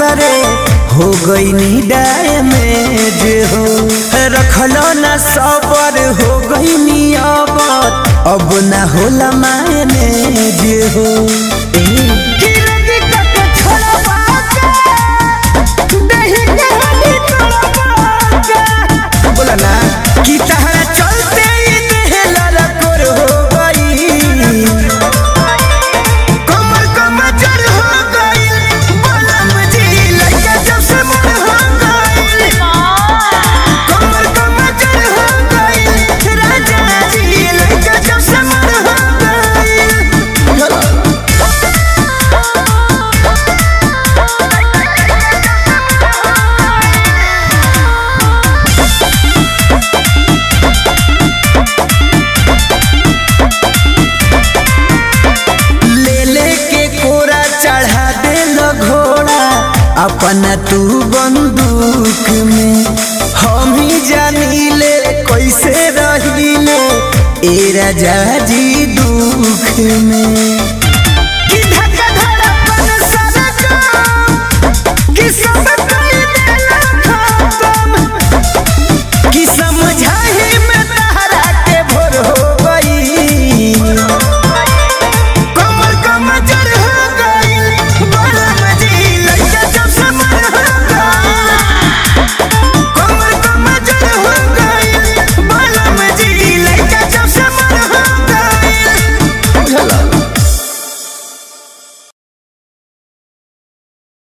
भतरे हो गई नी डैमेज हो रखलो ना सबर हो गई नी अबर अब ना होला मैनेज हो ए, किरती तक छोड़वा के, दही के हड्डी तोड़वा के। बोला ना कि तहरा चलते ही देह ललकोर हो गई कमर कमजोर हो गई बलम जी लइका जब से मन हो गई कमर कमजोर हो गई राजा जी लइका जब से मन हो गई ले ले के कोरा चढ़ा दे लो घोड़ा अपना तू बंदूक में हम ही जानी ले कैसे रही ले ए राजा जी दुख में